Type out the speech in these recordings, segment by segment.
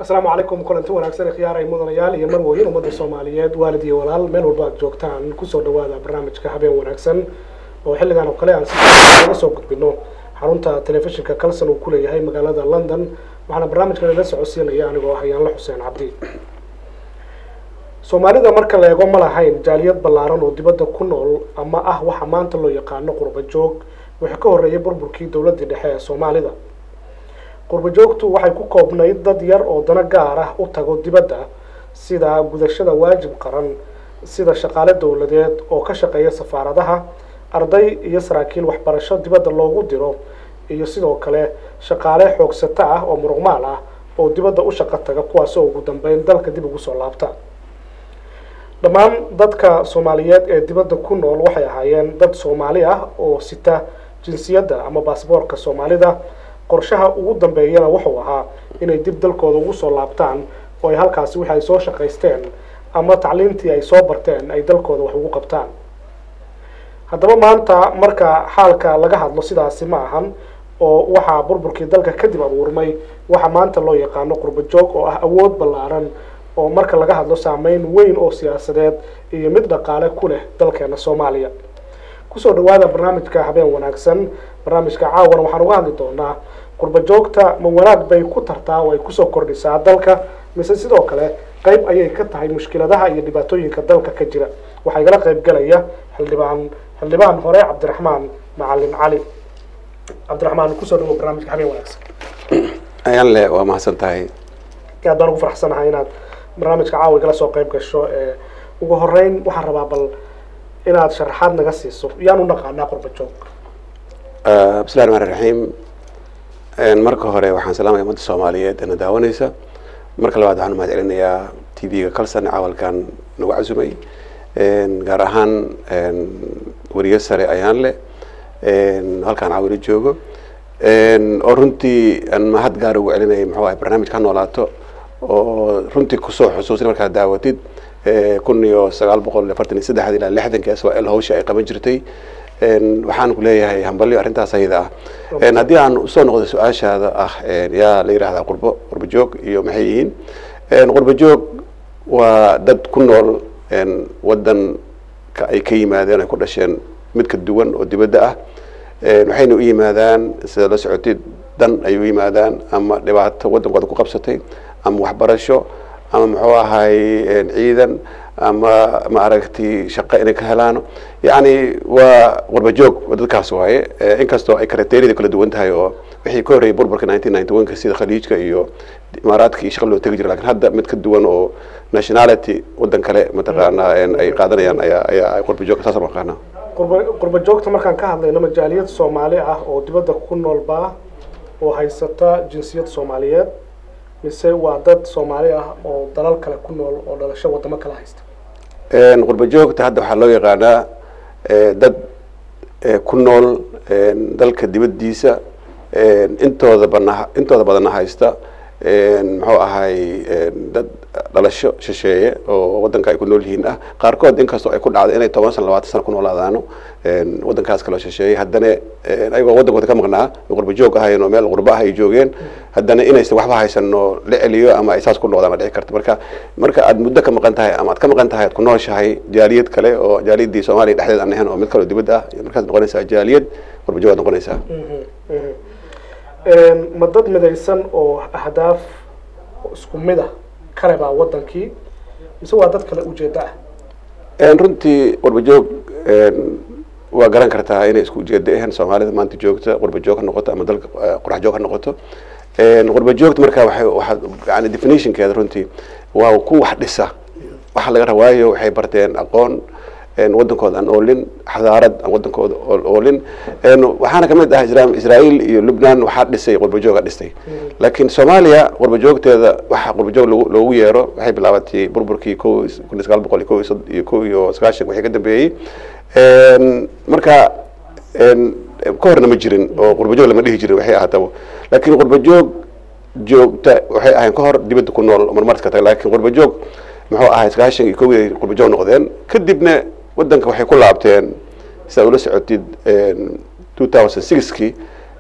asalaamu calaykum kulanti wanaagsan khiyaaray mudanayaal iyo marwoyin ummadda soomaaliyeed waalid iyo walaal meel walba aad joogtaan kusoo dhawaada barnaamijka habeen wanaagsan oo xilligan oo kale aan si naga soo gudbino xarunta telefishinka kalson uu kuleeyahay magaalada london waxaana barnaamijkan ila socodsiinaya anigoo ah yaanla xuseen cabdi soomaalida marka la eego ma lahayn jaaliyad ballaaran oo dibadda ku nool ama ah waxa maanta loo yaqaano qurba joog wixii ka horreeyay burburkii dowladdii dhexe ee soomaalida qurba joogtu waxay ku koobnayd dad yar oo dana gaar ah u tago dibadda sida gudashada waajib qaran sida shaqaale dowladeed oo ka shaqeeya safaaradaha arday iyo saraakiil waxbarasho dibadda loogu diro iyo sidoo kale shaqaale xoogsato ah oo muruqmaal ah oo dibadda u shaqo taga kuwaasoo ugu dambeyn dalka dib ugu soo laabta dhammaan dadka soomaaliyeed ee dibadda ku nool waxay ahaayeen dad soomaali ah oo sita jinsiyadda ama baasboorka soomaalida qorshaha ugu dambeeyana wuxuu ahaa inay dib dalkooda ugu soo laabtaan oo ay halkaasi wixi ay soo shaqaysteen ama tacliintii ay soo barteen ay dalkooda wax ugu qabtaan haddaba maanta marka xaalka laga hadlo sidaasi ma ahan oo waxaa burburkii dalka kadib abuurmay waxa maanta loo yaqaano qurba joog oo ah awood ballaaran oo marka laga hadlo saameyn weyn oo siyaasadeed iyo mid dhaqaale ku leh dalkeena soomaaliya kusoo dhawaada barnaamijka habeen wanaagsan barnaamijka caawana waxaan uga hadli doonaa qurba joogta ma wanaag bay ku tartaa oo ay kusoo kordhisaa dalka mise sidoo kale qeyb ayay ka tahay mushkiladaha iyo dhibaatooyinka dalka ka jira waxaa igala qeyb galaya xildhibaan xildhibaan hore cabdiraxmaan macalin cali cabdiraxmaan kusoo dhawo barnaamijka habeen wanaagsan ayaan le waa mahadsan tahay aad baan ugu faraxsanahay inaad barnaamijka caawa igala soo qeyb gasho ugu horeyn waxaan rabaa bal inaad sharaxaad naga siiso yaan u naqaanaa qurba joog bismillahi raxmaan raxiim marka hore waxaan salaamaya ummadda soomaaliyeed eena daawanaysa marka labaad waxaan umahad celinayaa t v-ga calson caawalkan nagu casumay gaar ahaan weriye sare ayaan leh halkaan caawilo joogo oo runtii aan mahad gaar ugu celinaya muxuu ahay barnaamijka ha noolaato oo runtii kusoo xusuusin markaad daawatid kun iyo sagaal boqol afartan iyo saddexda ilaa lixdanki s l hawsha ay qaban jirtay waxaan ku leeyahay hambalyo arrintaas ayada ah haddii aan usoo noqdo su-aashaada ah yaa la yidhahdaa qurbo qurbo joog iyo maxay yihiin qurbo joog waa dad ku nool wadanka ay ka yimaadeen ay ku dhasheen mid ka duwan oo dibadda ah waxayna u yimaadaan sida la socotid dan ay u yimaadaan ama dhibaato wadankooda ku qabsatay ama waxbarasho ama muxuu ahay ciidan ama maaragtay shaqo inay ka helaano yacni waa qurba joog dadkaas waaye inkastoo ay karateeriyada kala duwan tahay oo wixii ka horreeyay burburka nineteen ninety one ka sida khaliijka iyo imaaraadka iyo shaqa loo tegi jira lakin hadda mid ka duwan oo nationality wadan kale mataqaana ay qaadanayaan ayaa ayaa qurba joog saas maqaana qurba qurba joogta markaan ka hadlayno majaaliyad soomaali ah oo dibadda ku noolbaa oo haysata jinsiyad soomaaliyeed mise waa dad soomaali ah oo dalal kale ku nool oo dhalasho wadamo kala haysta qurba joogta hadda waxaa loo yaqaanaa dad ku nool dalka dibaddiisa intooda bana intooda badanna haysta muxuu ahay dad dhalasho shisheeye oo wadanka ay ku nool yihiin ah qaarkood inkastoo ay ku dhacdo inay toban sana labaatan sana ku noolaadaano wadankaas kaloo shisheeyey haddana ayagoo wadankooda ka maqnaa qurba joog ahayen oo meel qurba ah ay joogeen haddana inaysan waxba haysanoo la celiyo ama ay saas ku noqdaan dhici karta marka marka aad muddo ka maqan tahay ama aad ka maqan tahay aad ku nooshahay jaaliyad kale oo jaaliyaddii soomaaliya dhexdeed aan ahayn oo mid kaleo dibadda ah markaas noqonaysaa jaaliyad qurba joog aad noqonaysaa ma dad midaysan oo ahdaaf isku mid ah kale baa wadankii mise waa dad kale ujeeda ah runtii qurba joog waa garan kartaa inay isku ujeeda ahayn soomaalida maanta joogta qurba joog ha noqoto ama dalka qurax joog ha noqoto qurba joogta marka waxay waxaa yani definitionkeeda runtii waa ku wax dhisa waxa laga rabaayo waxay barteen aqoon wadankooda aan oolin xadaarad aan wadankooda oolin waxaana kamid ah israel iyo lubnan waxaa dhisay qurbajooga dhistay laakiin soomaaliya qurbajoogteeda waxa qurbajoog loogu yeero waxay bilaabatay burburkii ko kun iyo sagaal boqol iyo ko iyo ko iyo sagaashan wixii ka dambeeyey marka ka horna ma jirin oo qurbajoog lama dhihi jirin waxay ahaataba laakiin qurbajoog joogta waxay ahayn ka hor dibadda ku nool marmarka tag laakiin qurbajoog muxuu ahay sagaashan iyo kow qurbajoog noqdeen kadibna wadanka waxay ku laabteen sidaad ula socotid two thousand sixkii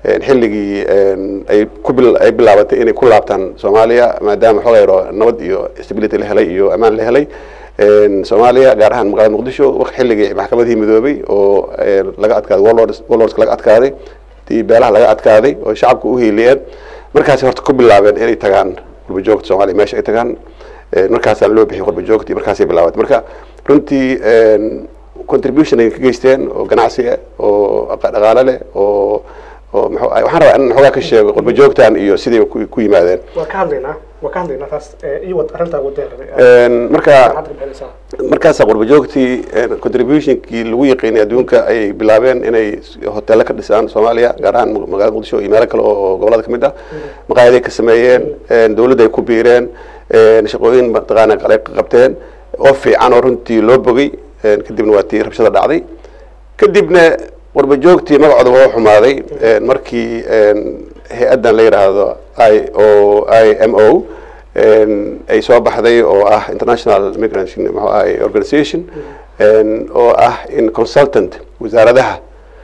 xilligii ay ku ay bilaabatay inay ku laabtaan soomaaliya maadaama xooga yaro nabad iyo stability la helay iyo ammaan la helay soomaaliya gaar ahaan magaalada muqdisho xilligii maxkamadihii midoobay oo laga adkaaday warlords warlordska laga adkaaday tii beelaha laga adkaaday oo shacabka u hiiliyeen markaasi horta ku bilaabeen inay tagaan qurbajoogta soomaaliya meesha ay tagaan markaasaa loo bixiyay qurbajoogtii markaasay bilaabatay marka runtii contribution ay ka geysteen oo ganacsi ah oo dhaqaale leh oo oo mxu waxaan rabaa in xoogaa ka sheego qurba joogtan iyo siday ku yimaadeen waa ka hadlaynaa waa ka hadlaynaa taas iyo wad arrintaa wadeen marka markaasaa qurba joogtii contributionkii lagu yaqiinay adduunka ayay bilaabeen inay hoteelo ka dhisaan soomaaliya gaar ahaan magaalada muqdisho iyo meelo kale oo gobolada kamid ah maqaayaday ka sameeyeen dawladda ay ku biireen shaqooyin mataqaana ay qabteen oo fiican oo runtii loo bogay kadibna waa tii rabshada dhacday kadibna qurba joogtii magacooda waa xumaaday markii hay-addan la yidhaahdo i o i m o ay soo baxday oo ah international migrant mxu ahay organization oo ah in consultant wasaaradaha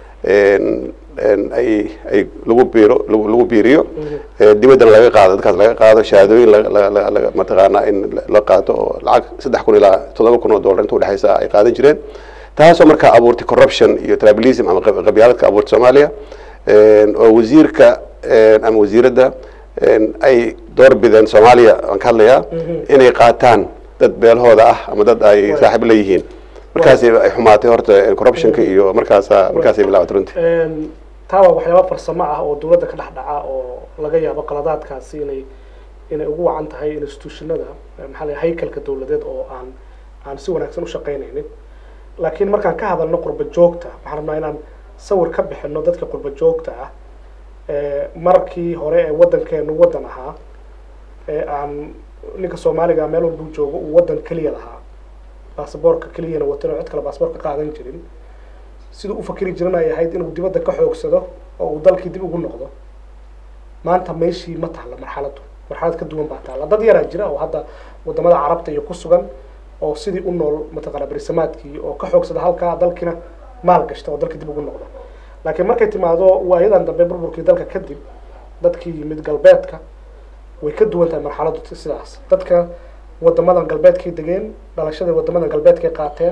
ay ay lagu biiro lagu biiriyo dibaddana laga qaado dadkaas laga qaado shahaadooyin mataqaana in la qaato oo lacag saddex kun ilaa toddoba kun oo dollar inta udhexaysa ay qaadan jireen taasoo markaa abuurtay corruption iyo tribalism ama qabyaaladka abuurtay soomaaliya oo wasiirka ama wasiiradda ay door bideen soomaaliya waan ka hadlayaa inay qaataan dad beelhooda ah ama dad ay saaxiib la yihiin markaasi ay xumaatay horta corruptionka iyo markaasa markaasay bilaabatay runtii taa waa waxyaaba farsamo ah oo dawladda ka dhex dhaca oo laga yaabo qaladaadkaasi inay inay ugu wacan tahay institutionada maxaa la haykalka dawladeed oo aan aan si wanaagsan u shaqaynaynin laakiin markaan ka hadalno qurba joogta waxaan rabnaa inaan sawir ka bixino dadka qurba joogta ah markii hore ee waddankeenu waddan ahaa ee aan ninka soomaaliga meel walbuu joogo uu waddan keliya lahaa basaboorka keliyana watan oo cid kale basaboor ka qaadan jirin siduu ufakeri jiran ay ahayd inuu dibadda ka xoogsado oo uu dalkii dib ugu noqdo maanta meeshii ma taalla marxaladdu marxalad ka duwan baa taalla dad yaraa jira oo hadda wadamada carabta iyo ku sugan oo sidii u nool mataqaana berisamaadkii oo ka xoogsada halkaa dalkiina maal gashta oo dalkii dib ugu noqda laakiin markay timaado waayadan dambe burburkii dalka kadib dadkii yimid galbeedka way ka duwan tahay marxaladdu sidaas dadka wadamadan galbeedkay degeen dhalashada wadamadan galbeedkay qaateen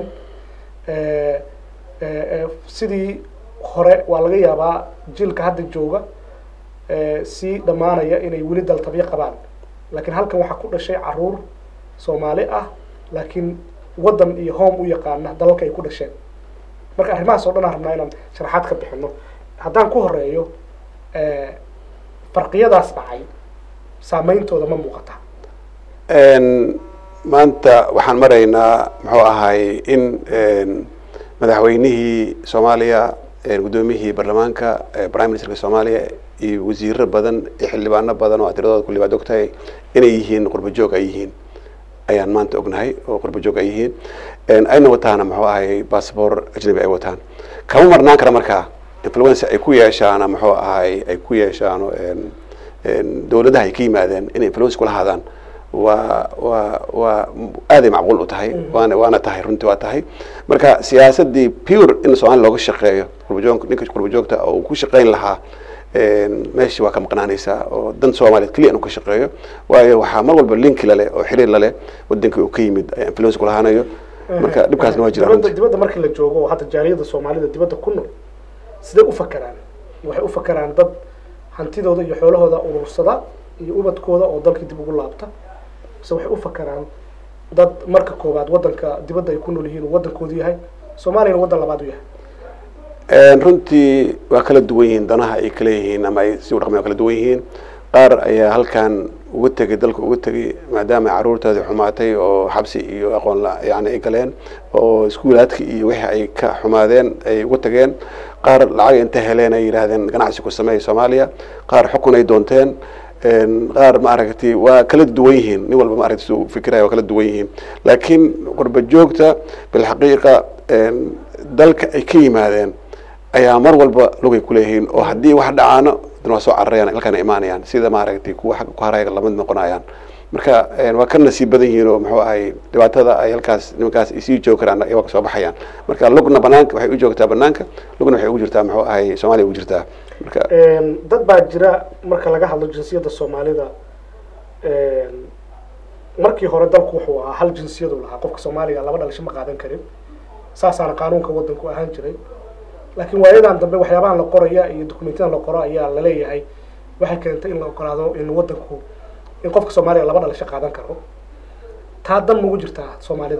sidii hore waa laga yaabaa jiilka hadda jooga sii dhammaanaya inay weli daltabyo qabaan laakiin halkan waxaa ku dhashay caruur soomaali ah laakiin waddan iyo home u yaqaana dalalka ay ku dhasheen marka arrimahaas oo dhan aan rabnaa inaan sharaxaad ka bixino haddaan ku horeeyo farqiyadaas dhacay saameyntooda ma muuqata maanta waxaan maraynaa muxuu ahay in madaxweynihii soomaaliya guddoomiyihii baarlamaanka prime ministerka soomaaliya iyo wasiiro badan iyo xildhibaano badan oo tiradooda kulli baad ogtahay inay yihiin qurba joog ay yihiin ayaan maanta ognahay oo qurba joog ay yihiin ayna wataana muxuu ahay bassabor ajnabi ay wataan kama marnaan kara markaa influence ay ku yeeshaan muxuu ahay ay ku yeeshaan dawladaha ay ka yimaadeen inay influence kula hadaan waa waa waa aaday macquul u tahay waana waana tahay runtii waa tahay marka siyaasadii pure in soomaaliya looga shaqeeyo qurbajoog ninka qurba joogta oo uu ku shaqayn lahaa meeshii waa ka maqnaanaysaa oo dan soomaaliyeed keliya inuu ka shaqeeyo waayo waxaa mar walba linki laleh oo xiriir laleh wadankii uu ka yimid influence kulahaanayo marka dhibkaasna waa jira dibadda dibadda markii la joogo oo hadda jaaliyada soomaalida dibadda ku nool sidee u fakeraan waxay u fakeraan dad hantidooda iyo xoolahooda urursada iyo ubadkooda oo dalkii dib ugu laabta mise waxay u fakeraan dad marka koowaad waddanka dibadda ay ku nool yihiin uu waddankoodu yahay soomaaliyana waddan labaad u yahay runtii waa kala duwan yihiin danaha ay kala yihiin ama ay si u dhaqmay waa kala duwan yihiin qaar ayaa halkan uga tegay dalka uga tegay maadaama caruurtoodii xumaatay oo xabsi iyo aqoon la yani ay galeen oo iskuulaadka iyo wixii ay ka xumaadeen ay uga tageen qaar lacag inta heleen ay yidhaahdeen ganacsi ku sameeya soomaaliya qaar xukun ay doonteen qaar maaragtay waa kala duwan yihiin nin walba maaragtay suu fikiraya waa kala duwan yihiin laakiin qurba joogta bilxaqiiqa dalka ay ka yimaadeen ayaa mar walba lugay kuleeyihiin oo haddii wax dhacaano dan waa soo cararayaan halkaana imaanayaan sida maaragtay kuwa xagga ku haraya lamid noqonayaan marka waa ka nasiib badan yihiin oo muxuu ahay dhibaatada ay halkaas nimankaas ay sii joogi karaan waa kasoo baxayaan marka lugna banaanka waxay u joogtaa banaanka lugna waxay ugu jirtaa muxuu ahay soomaaliya ugu jirtaa marka dad baa jira marka laga hadlo jinsiyadda soomaalida markii hore dalku wuxuu ahaa hal jinsiyadu lahaa qofka soomaaliga laba dhalasho ma qaadan karin saasaana qaanuunka waddanku ahaan jiray laakiin waayadan dambe waxyaabahan la qoraya iyo dokumentiyadan la qoro ayaa laleeyahay waxay keentay in la ogolaado in waddanku in qofka soomaaliga laba dhalasho qaadan karo taa dan magu jirtaa soomaalida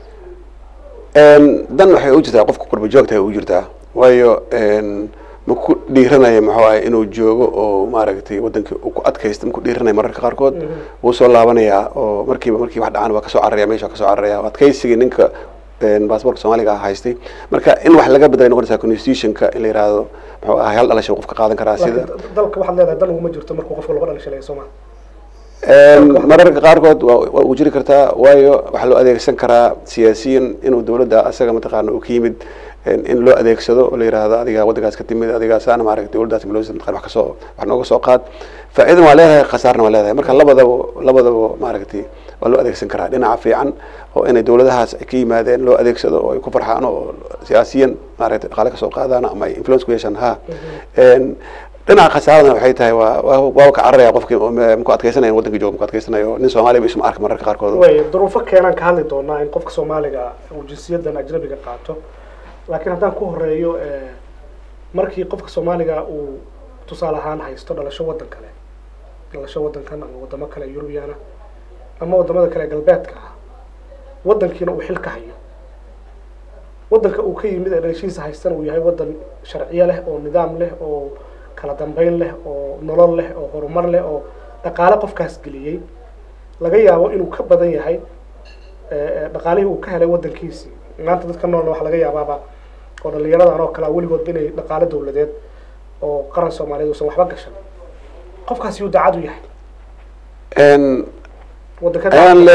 dan waxay u jirtaa qofka qurba joogta ay u jirtaa waayo ma ku dhiiranaya muxuu ahay inuu joogo oo maaragtay wadankii uu ku adkaysta ma ku dhiiranaya mararka qaarkood wuu soo laabanayaa oo markiiba markii wax dhacaan waa kasoo cararaya meesha waa kasoo cararaya adkaysigii ninka baasboorka soomaaliga haystay marka in wax laga bedelay noqonaysaa constitutionka in la yihahdo muxuu ahay hal dhalasho qofka qaadan karaa sida dalka waxaad leedahay dan uguma jirto markuu qofka laba dhalasho leeyahay sooma mararka qaarkood waa uu jiri kartaa waayo waxaa loo adeegsan karaa siyaasiyan inuu dawladda asaga mataqaana uu ka yimid in loo adeegsado oo la yihahdo adiga waddankaas ka timid adigaasana maaragtay dawladdaas maloosa mataqana wax kasoo wax nooga soo qaad faa'iidan waa leedahay khasaarna waa leedahay marka labadaba labadaba maaragtay waa loo adeegsan karaa dhinaca fiican oo inay dawladahaas ay ka yimaadeen loo adeegsado oo ay ku farxaan oo siyaasiyan maaragtay dhaqaale kasoo qaadaan ama ay influence ku yeeshaan ha dhinaca khasaaradna waxay tahay waa waa ka cararaya qofkii maku adkeysanaya waddanka jooga maku adkeysanayo nin soomaaliya isma arka mararka qaarkood way duruufo keenaan ka hadli doonaa in qofka soomaaliga uu jinsiyadan ajnabiga qaato laakiin haddaan ku horeeyo markii qofka soomaaliga uu tusaale ahaan haysto dhalasho waddan kale dhalasho waddankan ama waddamo kale eurubiyana ama waddamada kale galbeedka ah waddankiina uu xil ka hayo waddanka uu ka yimid ee dhalashihiisa haystana uu yahay waddan sharciyo leh oo nidaam leh oo kala dambeyn leh oo nolol leh oo horumar leh oo dhaqaale qofkaas geliyey laga yaabo inuu ka badan yahay dhaqaalihii uu ka helay waddankiisii maanta dadka noolna waxaa laga yaabaaba oo dhalinyaradan oo kalea weligoodba inay dhaqaale dawladeed oo qaran soomaaliyeed uusan waxba gashan qofkaasi yuu daacad u yahay ayaan le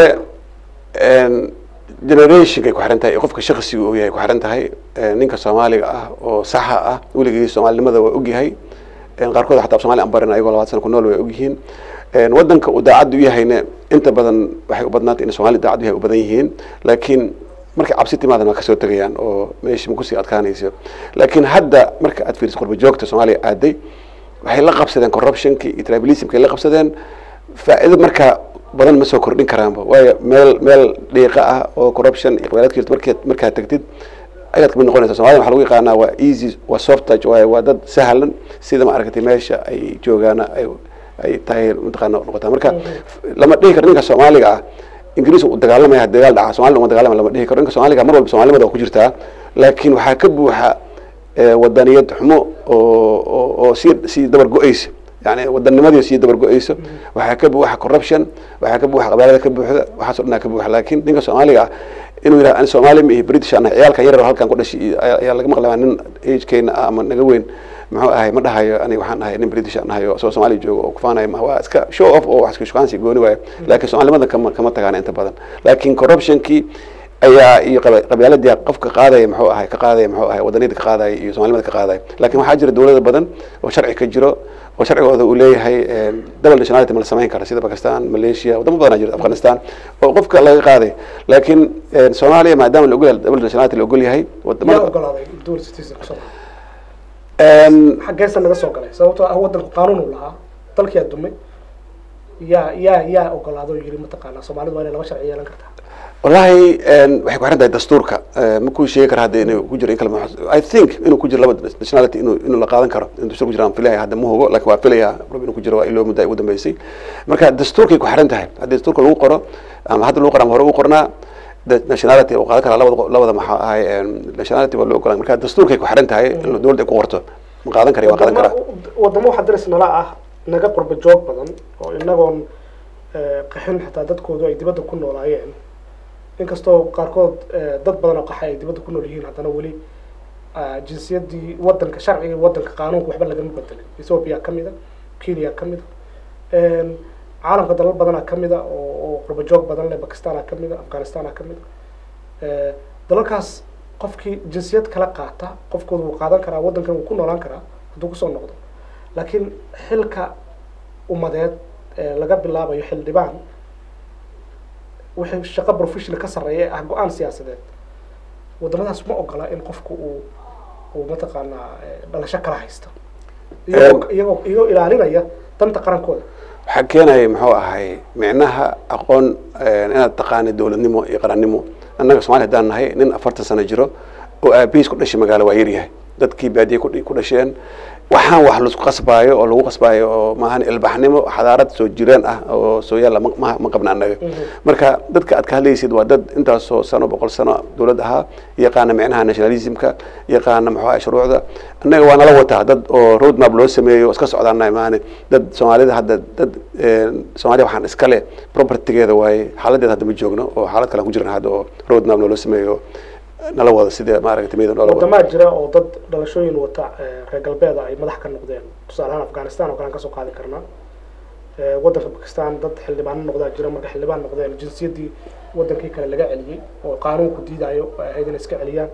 generationkay ku xiran tahay iyo qofka shaksiga uu yahay ku xiran tahay ninka soomaaliga ah oo saxa ah weligii soomaalinimada waa ogyahay qaarkood xataa somalia aan barin ayagoo labaad sana ku nool way ogyihiin waddanka uu daacad u yahayna inta badan waxay u badnaatay in somalia daacad u yahay u badan yihiin laakiin markay cabsi timaadan waa kasoo tegayaan oo meeshii ma kusii adkaanayso laakiin hadda marka aad fiiriso qurba joogta soomaaliya aaday waxay la qabsadeen corruptionki iyo tribalismkay la qabsadeen faa'iido markaa badan ma soo kordhin karaanba waayo meel meel dhiiqa ah oo corruption iyo qabyaalad jirto markaad markaad tagtid ayaad kamid noqonaysa somalida waxa lagu yaqaanaa waa easy waa soft touch waayo waa dad sahlan sida ma aragtay meesha ay joogaana ay ay tahay mataqaana noqotaa marka lama dhihi karo ninka soomaaliga ah ingiriis u dagaalamaya dagaal dhaca somalida uma dagaalamaya lama dhihi karo ninka soomaaliga mar walba somalinimada waa ku jirtaa laakiin waxaa ka buuxa wadaniyad xumo oo oo oo sii sii dabar go-eysa yani wadanimadii sii dabar go-eyso waxaa ka buuxa corruption waxaa ka buuxa qabyaalada ka buuxda waxaaso dhanaa ka buuxa laakiin ninka soomaaliga ah inuu yidhaha ani soomaali ma ihi british ana ciyaalkan yar halkan ku dhashay ayaa laga maqlaya nin agekeyna ah ama naga weyn muxuu ahay ma dhahayo ani waxaan ahay nin british aan ahayo soo soomaaliya joogo oo kufaanayo ma waa iska show off oo wax iska shukaansi gooni waayo laakiin soomaalinimada kama kama tagaana inta badan laakiin corruptionkii ayaa iyo qabyaaladii qofka qaadaya muxuu ahay ka qaadaya muxuu ahay wadaniyada ka qaadaya iyo somalinimada ka qaadaya laakiin waxaa jira dawlada badan oo sharci ka jiro oo sharcigooda uu leeyahay double nationality ma la samayn kara sida bakistan malaysia wadamo badan jira afghanistan oo qofka laga qaaday laakiin soomaaliya maadaama la ogol yahay double nationality la ogol yahay yaa ogolaaday dual citizen kusoo xaggeesa naga soo galay sababtoo ah waddanku qaanuun uu lahaa dalkii aa dumay yaa yaa yaa ogolaado oo yiri mataqaanaa soomaalidu waa inay laba sharci yeelan kartaa wallahi waxay ku xiran tahay dastuurka ma ku sheegi kara hadda inuu ku jiro in kale i think inuu ku jiro laba nationality inuu inuu la qaadan karo in dastuur ku jiro aan filaya hadda ma hubo laakiin waa filaya inuu ku jiro waa iloo muddo ay ugu dambeysay marka dastuurkay ku xiran tahay haddii dastuurka lagu qoro ama hadda lagu qoro ama hore ugu qornaa nationality uu qaadan karaa labada labada maxaa ahay nationality waa loo ogolaan marka dastuurkay ku xiran tahay in dowladda ay ku qorto ma qaadan kara waa qaadan karaa wadamo waxaa daris nala ah naga qurba joog badan oo inagoon qaxin xitaa dadkoodu ay dibadda ku noolaayeen inkastoo qaarkood dad badan oo qaxa ay dibadda ku nool yihiin haddana weli jinsiyadii wadanka sharciga wadanka qaanuunka waxba lagama bedelin ethoopia kamid a kenya kamid a caalamka dalal badana kamid a oo oo qurba joog badan leh bakistana kamid a afghanistana kamid a dalalkaas qofkii jinsiyad kala qaata qofkooda wuu qaadan karaa waddankan wuu ku noolaan karaa hadduu kusoo noqdo laakiin xilka umadeed laga bilaabayo xildhibaan wixii shaqo professional ka sarreeya ee ah go-aan siyaasadeed waddamadaas ma ogola in qofku uu uu mataqaanaa dhalasho kala haysto iyagoo iyagoo iyagoo ilaalinaya danta qarankooda waxaa keenaya muxuu ahay micnaha aqoon inaad taqaanay dowladnimo iyo qarannimo annaga somalia haddaan nahay nin afartan sano jiro oo aabihiis ku dhashay magaalo waa yaryahay dadkii baadiye ku ku dhasheen waxaan wax laisku qasbaayo oo lagu qasbaayo oo maahan ilbaxnimo xadaarad soo jireen ah oo soo yaalla ma ma- ma qabna annaga marka dadka aad ka hadlaysid waa dad intaasoo sano boqol sano dowlad ahaa yaqaana micnaha nationalismka yaqaana muxuu ahay shuruucda annaga waa nala wataa dad oo road map loo sameeyo oo iska socdaana maane dad soomaalida hadda dad soomaaliya waxaan iska leh propertygeeda waaye xaaladeeda hadda ma joogno oo xaalad kale aan ku jirna hadda oo road map loola sameeyo nala wada sida maaragtay miyada noola wada wadamaa jira oo dad dhalashooyin wata eh, reer galbeeda ay madax ka noqdeen tusaale ahaan afghanistan oo kale aan kasoo qaadi karnaa Eh, waddanka bakistan dad xildhibaano noqdaa jira marka xildhibaan noqdeen jinsiyaddii wadankii kale laga celiyey oo qaanuunku diidayo ay ahayd inay iska celiyaan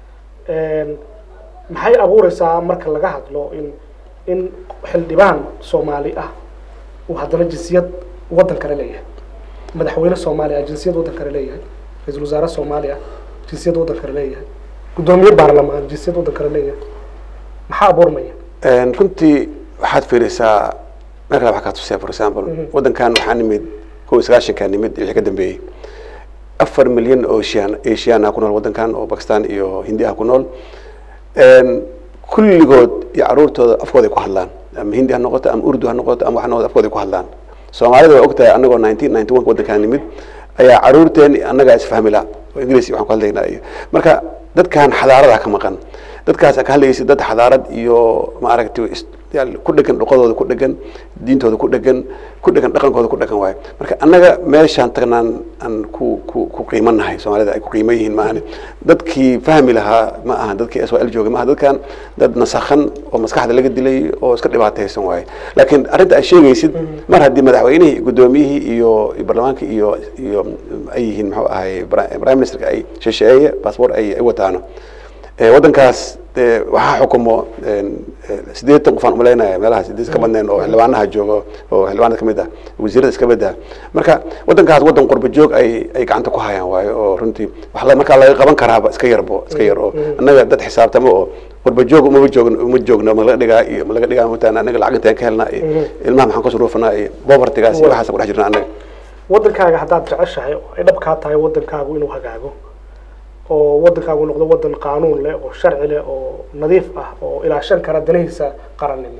En, maxay abuureysaa marka laga hadlo in in xildhibaan soomaali ah uu haddana jinsiyad waddan kale leeyahay madaxweyne soomaali ah jinsiyad waddan kale leeyahay ra-iisul wasaare soomaali ah jinsiyad waddan kale leeyahay guddoomiye baarlamaan jinsiyad waddan kale leeyahay maxaa abuurmaya Een, runtii waxaad fiirisaa meel kale waxaa kaa tusaya for example waddankan waxaa nimid kow iyo sagaashankaa nimid iyo wixii ka dambeeyey afar milyan oo asian asian ah ku nool waddankan oo bakistan iyo hindi ah ku nool Een, kulligood iyo caruurtooda afkooda ay ku hadlaan ama hindi ha noqoto ama urdu ha noqoto ama wax noqoto afkooda ay ku hadlaan soomaalida waa ogtahay anagoo nineteen ninety one waddankan nimid ayaa caruurteen annagaa isfahmi la oo ingiriis iyo waxaan ku hadlaynaa iyo marka dadkan xadaarada ka maqan dadkaas ka hadlaysa dad xadaarad iyo maaragtay is- yaal ku dhegan dhuqadooda ku dhegan diintooda ku dhegan ku dhegan dhaqankooda ku dhegan waayo marka annaga meeshaan tagnaan aan ku ku ku qiimanahay soomaalida ay ku qiiman yihiin maahane dadkii fahmi lahaa ma aha dadkii s l jooga maaha dadkan dad nasakhan oo maskaxda laga dilay oo iska dhibaataysan waaye laakiin arrinta aad sheegaysid mar haddii madaxweynihii iyo guddoomiyihii iyo iyo baarlamaanka iyo iyo ay yihiin muxuu ahay pri- prime ministerka ay shisheeye baasboor ay ay wataano Eh, waddankaas eh, waxaa xukumo een, eh, siddeetan qof aan umalaynaya meelaha sideed ka badneen oo xildhibaanaha joogo oo xildhibaanada kamid ah wasiirada iska mid ah marka waddankaas waddan qurba joog ay ay gacanta ku hayaan waayo oo runtii wax la- markaa laga qaban karaaba iska yarbo iska yar oo annaga dad xisaabtamo oo qurba joog umama joogn uma joogno ma laga dhigaa iyo ma laga dhigaa mataan annaga lacag intaan ka helnaa iyo ilmaha maxaan ka suruufanaa iyo povertygaas iyo waxaas ku dhex jirnaa annaga waddankaaga haddaad jeceshahay oo ay dhab kaa tahay waddankaagu inuu hagaago oo waddankaagu noqdo waddan qaanuun leh oo sharci leh oo nadiif ah oo ilaashan kara danihiisa qarannimo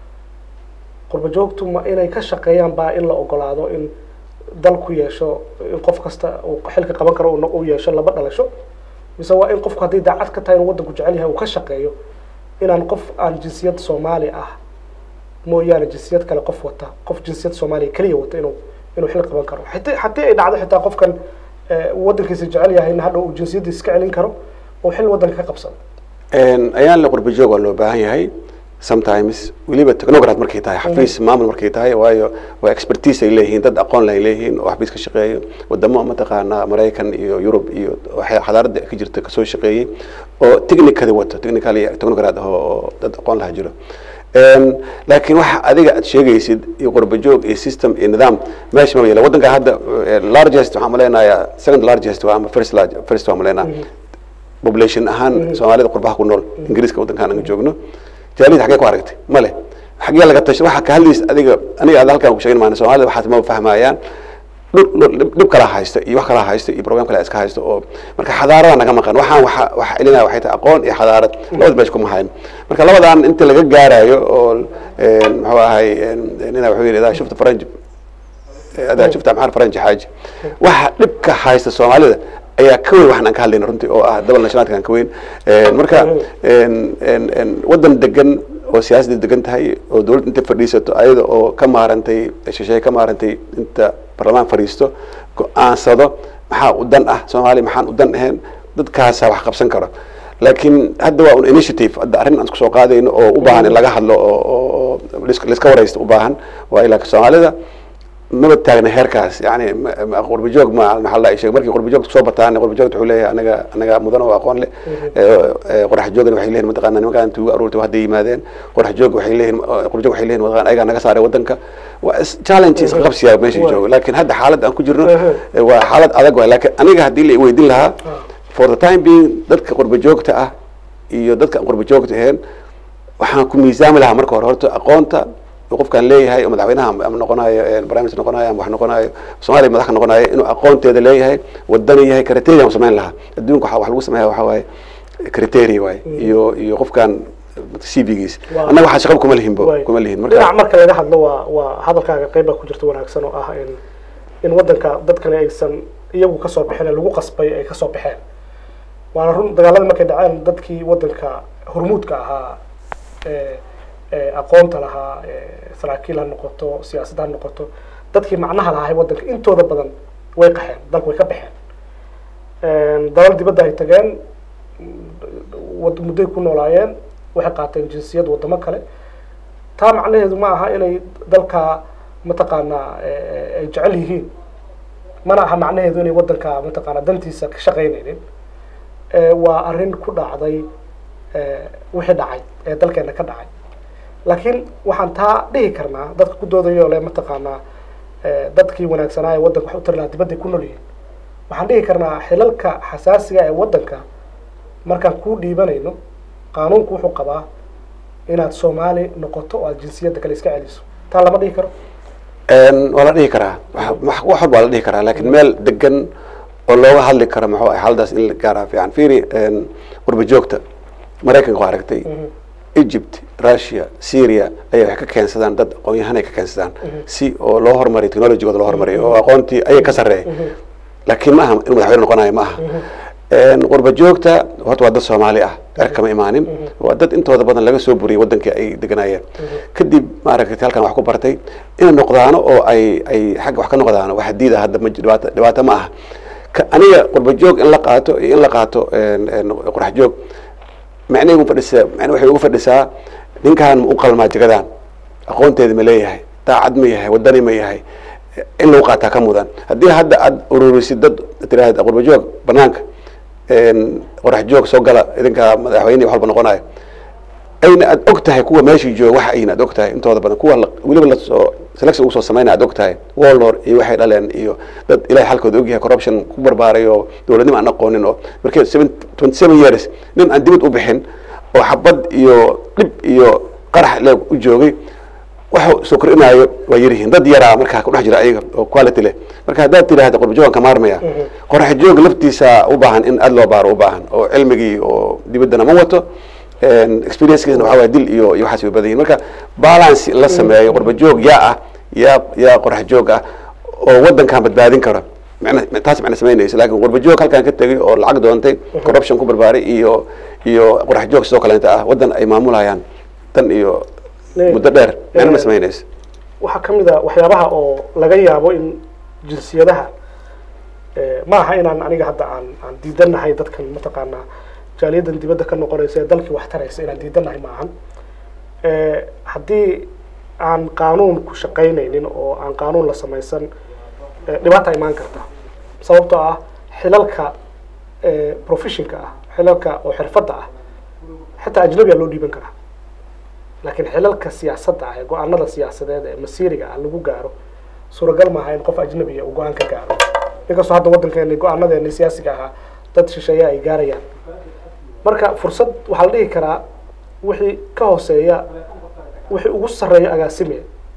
qurba joogtu ma inay ka shaqeeyaan baa in la ogolaado in dal ku yeesho in qof kasta uu xilka qaban karo uu no- uu yeesho laba dhalasho mise waa in qofku haddii daacad ka tahay inuu waddanku jecel yahay uu ka shaqeeyo inaan qof aan jinsiyad soomaali ah mooyaane jinsiyad kale qof wata qof jinsiyad soomaaliya keliya wata inuu inuu xil qaban karo haddii haddii ay dhacdo xitaa qofkan eh, waddankiisa jecel yahayna hadha uu jinsiyaddiisa iska celin karo oo xil waddanka ka qabsado Een, ayaan la qurba joog waa loo baahan yahay sometimes weliba technocrat markay tahay xafiis maamul markay tahay waayo waa expertise ay leeyihiin dad aqoon leh ay leeyihiin oo xafiis ka shaqeeyo wadamo mataqaanaa maraykan iyo yurub iyo waxay xadaarada ka jirta kasoo shaqeeyey oo technically wato technical iyo technocrat ah oo oo dad aqoon laha jiro Een, laakiin waxa adiga aad sheegaysid iyo qurba joog iyo system iyo nidaam meesha ma yeela waddanka hadda eh, largest waxaan maleynayaa second largest waa ama first large first waan maleynaa population ahaan soomaalida qurbaha ku nool ingiriiska waddankaan aan joogno jaalid xagee ku aragtay male xagee laga tashay waxa ka hadlaysa adiga aniga aad halkaan ku sheegin maana soomaalida waxaas ma fahmayaan dhib- dhib dhib kala haysta iyo wax kala haysta iyo program kale iska haysta oo marka xadaarada naga maqan waxaan waxa waxa celinaya waxay tahay aqoon iyo xadaarad labada meesha kuma hayn marka labadan inta laga gaarayo oo een, muxuu ahay een, nina wuxuu yidhi idaa shufta faranj adaa shufta maxaa faranji xaaji waxa dhibka haysta soomaalida ayaa ka weyn waxaan aan ka hadlayna runtii oo ah double nationalka aan ka weyn Een, marka een, een, een, waddan degan oo siyaasadda degan tahay oo dowladda inta fadhiisato ayada oo ka maarantay shisheeye ka maarantay inta baarlamaan fadhiisto go-aansado maxaa u dan ah soomaaliya maxaan u dan ahayn dadkaasa wax qabsan karo laakiin hadda waa un initiative hadda arrin aan isku soo qaadayno oo u baahan in laga hadlo oo oo oo lis- liska waraysto u baahan waa ilaa soomaalida maba taagna heerkaas yani ma- ma- qurba joog ma maxaa la sheegay markii qurba joogta soo bataan qurba joogta wuxuu leeyahay anaga anaga mudan oo aqoon leh Ee, ee, qorax joogna waxay leeyihin mataqaana nimankaan tuuga aruurta hadday yimaadeen qorax joog waxay leeyihin qurba joog waxay leeyihin mataqaana ayagaa naga saaray waddanka waa is- challenge iska qabsiyaa meesha joogo laakiin hadda xaaladda aan ku jirno ee, waa xaalad adag waay laakiin aniga haddii la weydiin lahaa for the time being dadka qurba joogta ah iyo dadka aan qurba joogta ahayn waxaan ku miisaami lahaa marka hore horta aqoonta uu qofkaan leeyahay oo madaxweynaha ama noqonayo prime minister noqonayo ama wax noqonayo soomaaliya madax ka noqonayo inuu aqoonteeda leeyahay wadani yahay criteria samayn lahaa adduunka waxa wax lagu sameeya waxa waaye criteria waaye iyo iyo qofkaan cv-giis Waa- annaga waxaa shaqaba kuma lihinbo Waay. kuma lihin dhinac marka marka laga hadlo waa waa hadalkaaga qeyb baa ku jirta wanaagsan oo ah in in wadanka dadkani aysan iyagu kasoo bixin ee lagu qasbay ay kasoo baxeen waana run dagaaladii markay dhaceen dadkii wadanka hormuudka ahaa ee ee aqoonta lahaa ee saraakiil ha noqoto siyaasad ha noqoto dadkii macnaha lahaa wadanka intooda badan way qaxeen dalka way ka baxeen dalal dibadda ay tageen wad- muddoy ku noolaayeen waxay qaateen jinsiyad wadamo kale taa macnaheedu ma aha inay dalka mataqaanaa eh, ay jecel yihiin mana aha macnaheedu inay wadanka mataqaanaa dantiisa ka shaqaynaynin Eh, waa arrin ku dhacday eh, wixii dhacay ee dalkeena ka dhacay laakiin waxaan taa dhihi karnaa dadka ku doodayo le mataqaanaa eh, dadkii wanaagsanaa ee wadanka wax u tari lahaa dibadday ku nool yihiin waxaan dhihi karnaa xilalka xasaasiga ee wadanka markaan kuu dhiibanayno qaanuunku wuxuu qabaa inaad soomaali noqoto oo aad jinsiyadda kale iska celiso taa lama dhihi karo Een, waa la dhihi karaa wax wax- wax walba waa la dhihi karaa laakiin meel degan oo looga hadli karo muxuu ahay xaaladaas in la gaaraa fiican fiiri een, qurba joogta maraykanka waa aragtay egypt russia syria ayay wax ka keensadaan dad aqoon-yahan ay ka keensadaan si oo loo horumariyo technologygooda loo horumariyo oo aqoontii ayay ka sarreeya laakiin ma aha inuu madaxweyne noqonayo ma aha Een, qurba joogta horta waa dad soomaali ah er kama imaanin waa dad intooda badan laga soo buriyay wadankii ay deganaayeen kadib maaragtay halkan wax ku bartay inay noqdaano oo ay ay xagga wax ka noqdaano wax diida hadda ma jiro, dhibaato dhibaato ma aha Ka- aniga qurba joog in la qaato iyo in la qaato een, een, qurax joog macnay ugu fadhisaa macna waxay ugu fadhisaa ninkan ma u qalmaa jagadan aqoonteeda ma leeyahay daacad ma yahay wadani ma yahay in lagu qaataa ka mudan haddii hadda aad ururisid dad tiraahda qurba joog banaanka een, qorax joog soo gala idinka madaxweyne wax walba noqonayo ayna aad og tahay kuwa meeshii jooga waxa ayna aad og tahay intooda badan kuwa la- weliba lasoo selection ugu soo sameynaya aad og tahay walnor iyo waxay dhaleen iyo dad ilahay xalkooda ogyahay corruption ku barbaaray oo dowladnimo aan aqoonin oo markii twenty seven years nin aan dibad u bixin oo xabad iyo dhib iyo qarax le u joogay waxa soo kordhinaayo waa yaryihiin dad yaraa markaa ku dhex jira ayaga oo quality leh marka haddaad tidhaahda qurba joogan ka maarmaya qorax joog laftiisa u baahan in aad loo baaro u baahan oo cilmigii oo dibaddana ma wato experiencekiisna waxaa waye dil iyo iyo waxaas way badan yihin marka balance in la sameeyo qurba joog yaa ah yaa yaa qorax joog ah oo wadankan badbaadin kara macna taas macna samaynaysa laakiin qurba joog halkan ka tegay oo lacag doontay corruption ku barbaaray iyo iyo qorax joog sidoo kaleeta ah wadan ay maamulayaan tan iyo muddo dheer macna ma samaynaysa waxaa ka mid a waxyaabaha oo laga yaabo in jinsiyadaha ma aha inaan aniga hadda aan aan diidanahay dadkan mataqaanaa jaaliyadan dibadda ka noqonaysa ee dalkii wax taraysa inaan diidanahay ma ahan haddii aan qaanuun ku shaqaynaynin oo aan qaanuun la samaysan dhibaata imaan karta sababtoo ah xilalka professionka ah xilalka oo xirfadda ah xitaa ajnabiga loo dhiiban karaa laakiin xilalka siyaasadda ah ee go-aanada siyaasadeed ee masiiriga ah lagu gaaro suuragal maaha in qof ajnabiya uu go-aan ka gaaro inkastoo hadda waddankeeni go-aanadeeni siyaasiga ahaa dad shisheeya ay gaarayaan marka fursad waxaa la dhihi karaa wixii ka hooseeya wixii ugu sarreeya agaasime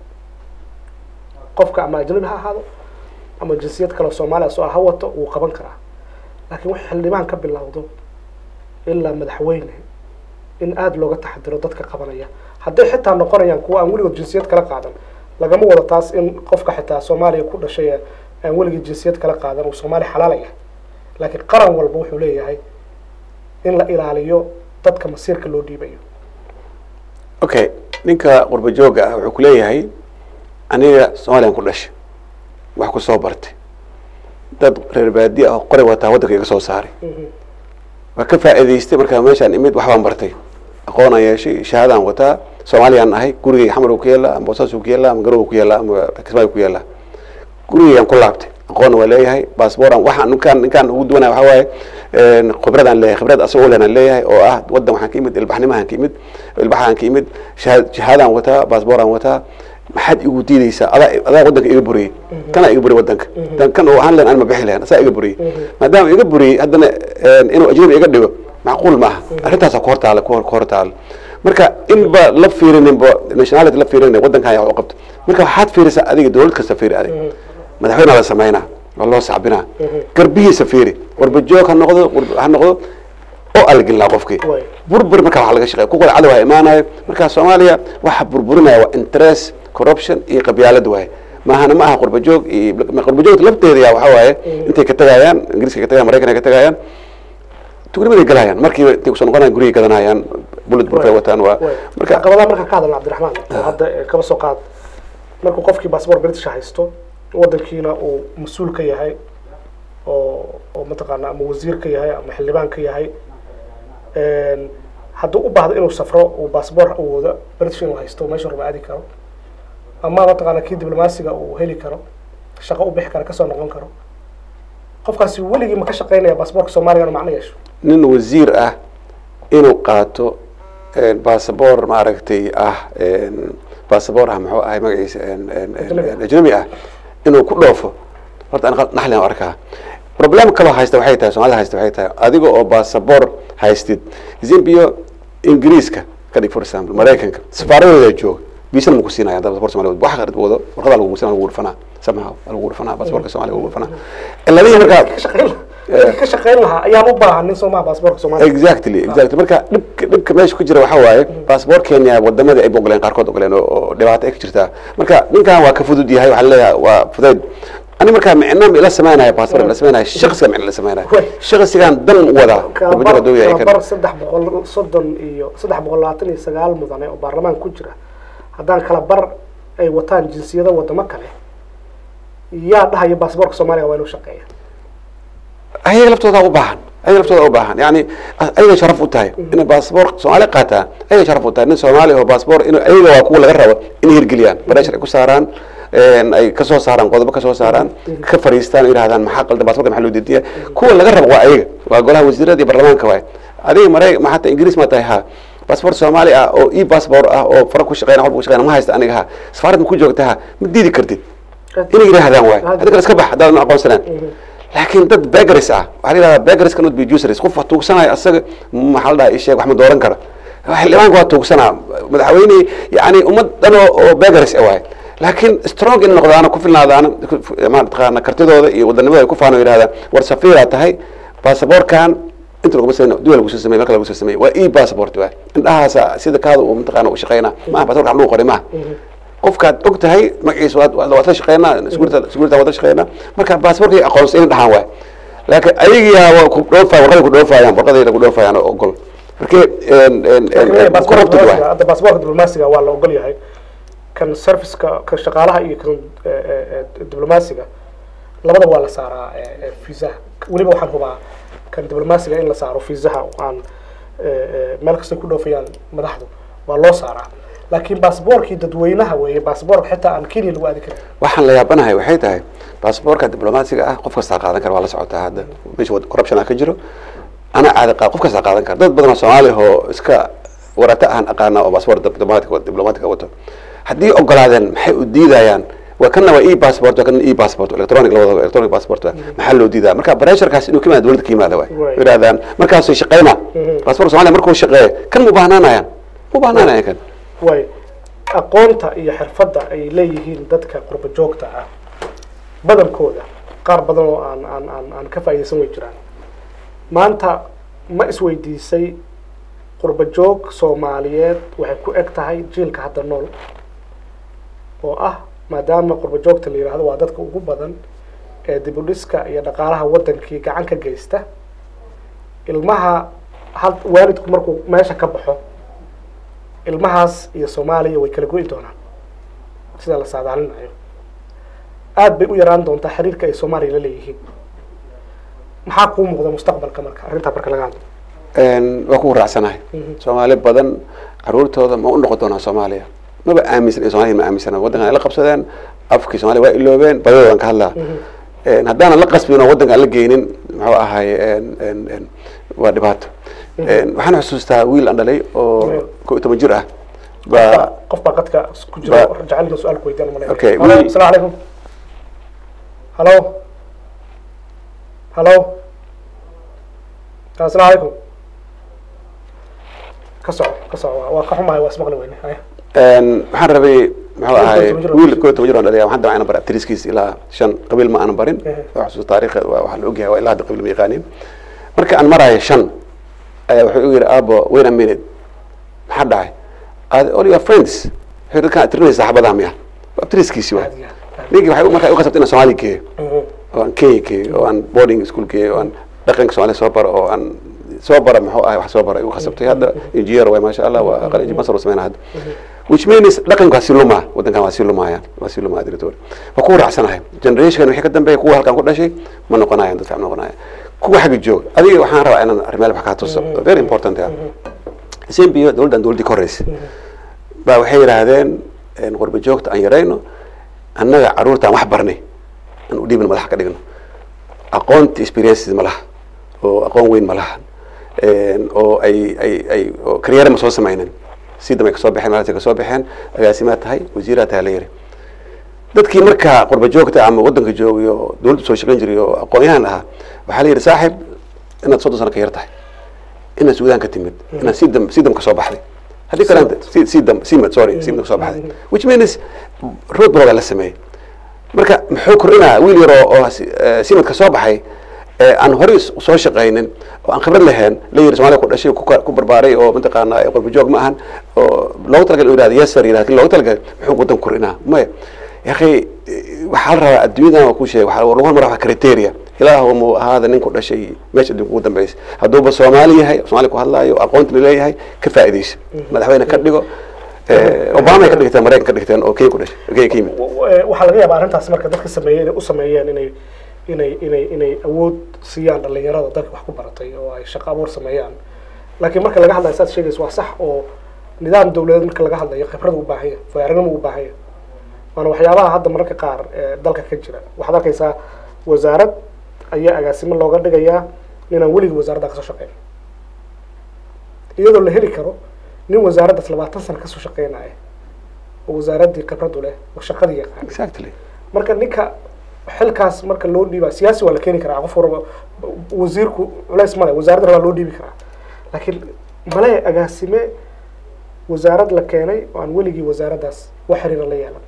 qofka ama ajnabi ha ahaado ama jinsiyad kaleo soomaaliya soo ha wato wuu qaban karaa laakiin wixii xildhibaan ka bilowdo ilaa madaxweyne in aada looga taxadiro dadka qabanaya hadday xitaa noqonayaan kuwa aan weligood jinsiyad kala qaadan lagama wado taas in qofka xitaa soomaaliya ku dhashay ee aan weligii jinsiyad kala qaadan uu soomaaliya xalaal yahay laakiin qaran walba wuxuu leeyahay in la ilaaliyo dadka masiirka loo dhiibayo okay ninka qurba jooga ah wuxuu kuleeyahay aniga soomaliyan ku dhashay wax ku soo bartay dad reer baadiya ah qoray wataa waddanka iga soo saaray waa ka faa'iidaystay markaa meeshaan imid waxbaan bartay aqoonaan yeeshay shahaadaan wataa soomaaliyaan ahay gurigay xamar ku yaallaa ama boosaasu ku yaallaa ama garow ku yaallaa ama kismaayo ku yaallaa gurigayaan ku laabtay aqoonna waa leeyahay baasbooran waxaan ninkaan ninkaan ugu duwanaya waxaa waaye khibradaan leeyahay khibrad asagoo lenaan leeyahay oo ah waddan waxaan ka imid ilbaxnimahaan ka imid ilbaxaan ka imid shahaad shahaadaan wataa baasbooraan wataa maxaad igu diideysaa adaa adaa waddanka iga buriyey kanaa iga buriyey waddanka dan kan oo ahaan len aan ma bixi lahayn asaa iga buriyey maadaama iga buriyey haddana inuu ajnabi iga dhigo macquul maaha arrintaasaa ku hortaala ku hor taala marka inba la fiirininba nationality la fiirinin waddankan ayaa wax u qabto marka waxaad fiirisaa adiga dowlad kasta fiiri adiga madaxweyne la sameynaa waa loo sacbinaa garbihiisa fiiri warba joog ha noqdo war- ha noqdo oo algilnaa qofkii Way. burbur marka wax laga shaqeeya kuwa cadow ha imaanayo marka soomaaliya waxa burburinaya waa interest corruption iyo qabyaalad waaye maahana ma aha qurba joog iyo qurba joogta lafteeda yaa waxa waaye intay ka tagayaan ingiriiska ka tagayaan maraykan ay ka tagayaan tugnimaday galayaan markiiba intay kusoo noqonayaan gurigay gadanayaan bullet proof ay wataan waa marka marka caqabadaha markaan ka hadalna cabdiraxmaan oo hadda eh, kaba soo qaad markuu qofkii baasboor british haysto wadankiina uu mas-uul ka yahay oo oo mataqaana ama wasiir ka yahay ama xildhibaan ka yahay Een, hadduu u baahdo inuu safro uu baasboor uu wado british inuu haysto meesha raba aadi karo ama mataqaana kii diblomaasiga uu heli karo shaqo u bixi karo kasoo noqon karo qofkaasi weligii ma ka shaqeynaya baasboorka soomaaliga inuu macno yeesho nin wasiir ah inuu qaato een, basaboor maaragtay ah een, basaboor ah muxuu ahay magaciisa een, een, een, Ajnabi ah. een, ajnabi ah inuu ku dhoofo horta aan naxlian arkaa problem kaloo haysta waxay tahay soomaalida haysta waxay tahay adiga oo basaboor haystid zambia ingiriiska ka dhig for example maraykanka safaaradooda jooga biisana maku siinaya hadda basaboor soomaaliya wax qad wado warqada lagu guursanaa lagu dhurfanaa somehow lagu dhurfanaa basaboorka soomaaliya lagu dhurfanaa ciladihi markaa ka shaqeyn dadka ka shaqeyn lahaa ayaan u baahan nin soomaa baasboorka soomaaliya exactly exactly marka dhibka dhibka meesha ku jira waxaa waaye baasboor kenya wadamada ay ogoleen qaarkood ogoleen oo- oo dhibaato ay ka jirtaa marka ninkan waa ka fudud yahay waxaa leeyahay waa fudayd ani markaa micno ma ila sameynaya baasboor ma ila sameynaya shaqsiga micno ila sameynaya Way. shaqsigan dan wada kalabar duu yahay kalabar saddex boqol soddon iyo saddex boqol labaatan iyo sagaal mudane oo baarlamaanka ku jira haddaan kala bar ay wataan jinsiyada wadamo kale yaa dhahaya baasboorka soomaaliga waa inuu shaqeeya ayaga laftooda u baahan ayaga laftooda u baahan yani ayaga sharaf u tahay inay baasboor soomaali qaataan ayaga sharaf u tahay nin soomaali oo baasboor in ayaga waa kuwa laga rabo inay hirgeliyaan bareshar ay ku saaraan een, ay kasoo saaraan qodobo kasoo saaraan ka fariistaan oo yidhahdaan maxaa qaldan baasboorka maxaa loo diidiya kuwa laga rabo waa ayaga waa golaha wasiirada iyo baarlamaanka waay adiga maray ma hata ingiriis ma tahay ha baasboor soomaali ah oo e baasboor ah oo fara ku shaqeyna walba ku shaqeyna ma haysta aniga ha safaarad ma ku joogta ha ma diidi kartid inay yidhaahdaan waay adiga iska bax haddaadan aqoonsanaan laakiin dad begaris ah waxaa la yidhahdaa begaris cannot be useless qof wax tuugsanaya asaga maxaa la dhahaa isheeg wax ma dooran kara xildhibaanka waa tuugsanaa madaxweyne yani ummad dhan oo oo begaris ah waay laakiin strong in noqdaana ku filnaadaana mataqaana kartidooda iyo wadanimada ay ku faano yidhahdaan war safiiraa tahay baasaboorkan inta laguma sameyn duwa lagu soo sameey marka lagu soo sameey waa e passport waay indhahaasa sida kaada uu mataqaana u shaqeynaa maaha baasaboorka wax lagu qoray maaha qofkaad og tahay magaciisa waad waad waad la shaqeynaa siguurta siguurta waad la shaqeynaa marka baasaboorkay aqoonsan in dhahaan waay laakiin ayagiyaa waa ku dhoofa warqaday ku dhoofayaan warqadayda ku dhoofayaan oo ogol marka corrupted waay hadda baasboorka diblomaasiga waa la ogol yahay kan serviceka kan shaqaalaha iyo kan eh, eh, eh, diblomaasiga labadaba waa la saaraa eh, eh, fiisaha weliba waxaan hubaa kan diblomaasiga in la saaro fiisaha oo aan eh, eh, meel kastay ku dhoofayaan madaxdu waa loo saaraa laakiin baasboorkii dadweynaha weeye baasboorka xitaa aan kenya lagu aadi karin waxaan la yaabanahay waxay tahay baasaboorka diblomaasiga ah qof kastaa qaadan kara waa la socotaa hadda meesha wad- corruption ah ka jiro ana caadi qaad qof kastaa qaadan kara dad badan oo soomaali oo iska warata aan aqaana oo baasaboor diblomatic diblomatica wato haddii ogolaadeen maxay u diidayaan waa kana waa e passport waa kana e passport electronic labadaba electronic passport waa maxaa loo diidaa marka pressurekaas inuu ka yimaado dowladda ka yimaada waay Right. yidhahdaan markaasay shaqeynaa baasaboorka soomaaliya markuu shaqeeyo kan mu baahnaanayaan mu baahnaanayaan kan way aqoonta iyo xirfadda ay leeyihiin dadka qurba joogta ah badankooda qaar badan oo aan aan aan aan ka faa'iidaysan way jiraan maanta ma isweydiisay qurba joog soomaaliyeed waxay ku eg tahay jiilka hadda nool oo ah maadaama qurba joogta la yidhaahdo waa dadka ugu badan ee dib u dhiska iyo dhaqaalaha wadankii gacan ka geysta ilmaha had waalidku markuu meesha ka baxo ilmahaas iyo soomaaliya way kala go'i doonaan sida la saadaalinayo aad bay u yaraan doontaa xiriirka ay soomaaliya la leeyihiin maxaa kuu muuqda mustaqbalka marka arrintaa marka laga hadlo waa ku raacsanahay soomaali badan caruurtooda ma u noqon doonaa soomaaliya maba aaminsan in soomaliya ma aaminsana waddankan ay la qabsadeen afkii soomaaliya waa iloobeen badadoodan ka hadlaa haddaanan la qasbin oo waddanka aan la geynin muxuu ahay waa dhibaato waxaan xusuustaa wiil aan dhalay oo ko iyo toban jir ah baa qof baa qadka ku jira Ba- jecelna su-aal ku weydiin malay Okay, halo we- asalaamu calaykum halo halo asalaamu calaykum ka soco ka soco waa- waa ka xumahay waa ismaqli weyne haya waxaan rabay muxuu ahay toban jir oo wiil dhashay. koo toban jir oo dhalaya waxaan dabcan bara abtiriskiis ilaa shan qabiil ma aanan barin Ehe. waa xusuus taariikha waa waxaa la ogyahay waa ilaa hadda qabiil ma yaqaanin marka aan maraayo shan ayaa wuxuu igu yidhi aabo wait a minute maxaa dhacay Are all your friends waxay dadkaan aad tirinaysa saxaabadaha miya waa abtiriskiisi waa Aad iyo aad. ninkii waxay markaa igu qasabtay inaan soomaali geeyo Mhm. oo aan kenya geeyo oo aan boarding school geeyo oo aan dhaqanka soomaaliya soo baro oo aan soo bara muxuu ahay wax soo bara igu qasabtay hadda engineer way maasha allah waa qalin masar oo sameynaa hadda which means dhaqanka waa sii lumaa wadankan waa sii lumaayaan waa sii lumaa director waa ku raacsanahay generation wixii ka dambeeya kuwa halkan ku dhashay ma noqonayaan dad fiican ma noqonayaan kuwa xagga joog adiga waxaan rabaa inaan arrimaha wax kaa tuso very important ah sembio dowladdan dowladdii ka horreysay baa waxay yidhaahdeen een, qurba joogta aan yarayno annaga caruurtaan wax barnay aan u dhiibin madax ka dhigno aqoonta experiences ma laha oo aqoon weyn ma laha Een, oo ay ay ay oo karyeera ma soo samaynin si damay kasoo baxeen maalinta kasoo baxeen agaasimaa tahay wasiiraa tahay la yiri dadkii markaa qurba joogta ama wadanka joogay oo dowladda soo shaqayn jiray oo aqoon-yahan ahaa waxaa la yidhi saaxib inaad soddon sano ka yar tahay inaad suudaan ka timid inaad sidam sidam ka soo baxday haddii kale si sidam simad sorry simad ka soo baxday which means road block la sameeyey marka muxuu kordhinaa wiil yar oo oo si- eh, simadka soo baxay ee aan horey s- soo shaqaynin oo aan khibrad lahayn la yiri soomaaliya ku dhashay ku ka- ku barbaaray oo mataqaana eh, qurba joog ma ahan oo loogu talagalay inuu yidhahdo yes sir yidhahdo lakin loogu talagalay muxuu wadan kordhinaa maya yakhi waxaa la rabaa adduunyadan waa ku sheegay waxaa lagu hormara waa criteria ilaahu mu ahaada nin ku dhashay meesha adduunka ugu dambeysay hadduuba soomaali yahay soomaali ku hadlaayo aqoonta la leeyahay ka faa'iidayso madaxweyne ka dhigo eh, obama ay ka dhigteen maraykan ka dhigteen oo kenya ku dhashay kenya ka yimid W- w- waxaa laga yaabaa arrintaas marka dadka sameeyey inay u sameeyeen inay inay inay inay awood siiyaan dhalinyarada dalka wax ku baratay oo ay shaqo abuur sameeyaan laakiin marka laga hadlayo saad sheegaysa waa sax oo nidaam dawladeed marka laga hadlayo khibrad u baahan yahay faa'iidnimo u baahan yahay waana waxyaabaha hadda mararka qaar ee dalka ka jira waxaad arkaysaa wasaarad ayaa agaasimo looga dhigayaa ninaan weligii wasaaradda kasoo shaqeyn iyadoo la heli karo nin wasaaraddaas labaatan sano kasoo shaqeynaya oo wasaaraddii khibrad u leh oo shaqadii yaqaan exactly marka ninka xilkaas marka loo dhiiba siyaasi waa la keeni karaa qof warba wasiirku culays male wasaaradda waa loo dhiibi karaa laakiin male agaasime wasaarad la keenay oo aan weligii wasaaraddaas wax xiriira la yeelan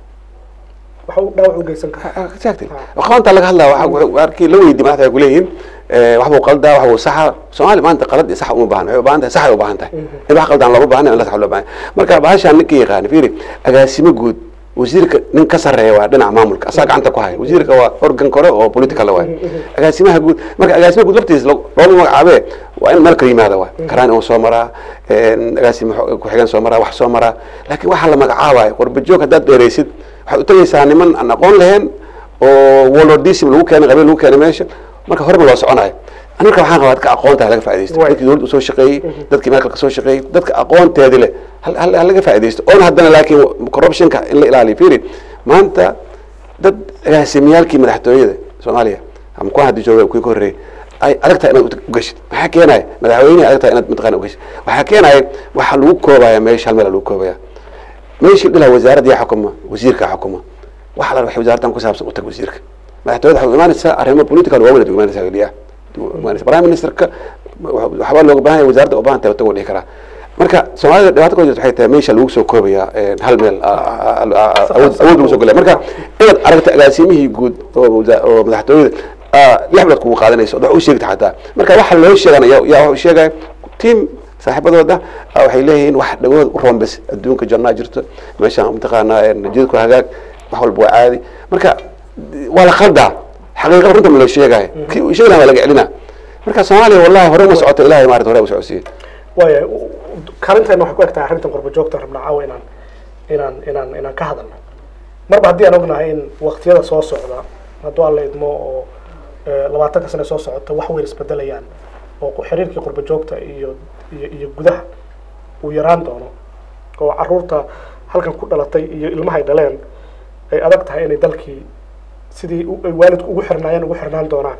waxa uu dhaawac u geysan karaa exactly Ah. aqoonta laga hadlaa waxa wuxuu- arkii la weydi madaxda ay kuleeyihiin wax buu qaldaa wax buu saxa soomaali maanta qalad iyo sax uma baahan waxay u baahan tahay saxay u baahan tahay in wax qaldaan looma baahna in la sax loo baahan marka bahashaan ninka yaqaan fiiri agaasimo guud wasiirka nin ka sarreeya waa dhinaca maamulka asaa gacanta ku haya wasiirka waa organ kore oo political waay agaasimaha guud marka agaasimaha guud laftiisa lo- looma magacaabee waa in meel kala yimaada waay karaan inuu soo maraa een, agaasimo xo- ku-xigeen soo maraa wax soo maraa laakiin waxaa la magacaabayo qurba joog haddaad dheeraysid waxaad u tagaysaa niman aan aqoon lahayn oo walodism lagu keenay qabiil lagu keenay meesha marka horeba loo soconayo anaka waxaan qabaa dadka aqoonta laga faaidaysto Waay. dadkii dowladda usoo shaqeeyey dadkii meel kale kasoo shaqeeyey dadka aqoonteedi leh hal hal hal laga faaidaysto oona haddana laakiin corruptionka in la ilaaliyo fiiri maanta dad agaasimiyaalkii madaxtooyada soomaaliya ama kuwa hadda jooga kuwii ka horreeyey ay adag tahay inaad u gashid maxaa keenaya madaxweyneha adag tahay inaad mataqana ugashid waxaa keenaya waxaa lagu koobaya meesha hal meel lagu koobaya meeshii dhilaa wasaaradda yaa xukuma wasiirka xukuma waxa la waxay wasaaraddan ku saabsan u tag wasiirka madaxtooyada waxay u imaanaysaa arrimo political waaweyn ad u imaanaysaa geliya imaanaysa prime ministerka waxbaa looga baahan yahay wasaaradda u baahan tahay tago dhihi karaa marka soomaalida dhibaato ka jirta waxay tahay meesha lagu soo koobaya hal meel awood awood lagu soo gelaya marka inaad aragta agaasimihii guud oo wasa- oo madaxtooyada lix bilood kugu qaadanayso od wax u sheegta xataa marka waxa loo sheegana yaa yaa wax u sheegaya team saaxiibadooda ah, waxay leeyihiin wax dhagood u roon bes adduunka jannaa jirto meesha mataqaanaa jidadku hagaag wax walba waa caadi marka waa la qaldaa xaqiiqada runta ma loo sheegaayo kii uu sheegi lahaa waa laga celinaa marka soomaaliya wallahi hore uma socoto ilahay maarata hore u socodsiiye waaya karinteena waxay ku eg tahay arrintan qurba joogta rabnaa caawa inaan inaan inaan inaan ka hadalno marba haddii aan ognahay in waqtiyada soo socda hadduu alla idmo oo eh, labaatanka sane soo socota wax weyn isbedelayaan oo ku- xiriirkii qurba joogta iyo iyo iyo gudaha uu yaraan doono oo caruurta halkan ku dhalatay iyo ilmahay dhaleen ay adag tahay inay dalkii sidii u- ay waalidku ugu xirnaayeen ugu xirnaan doonaan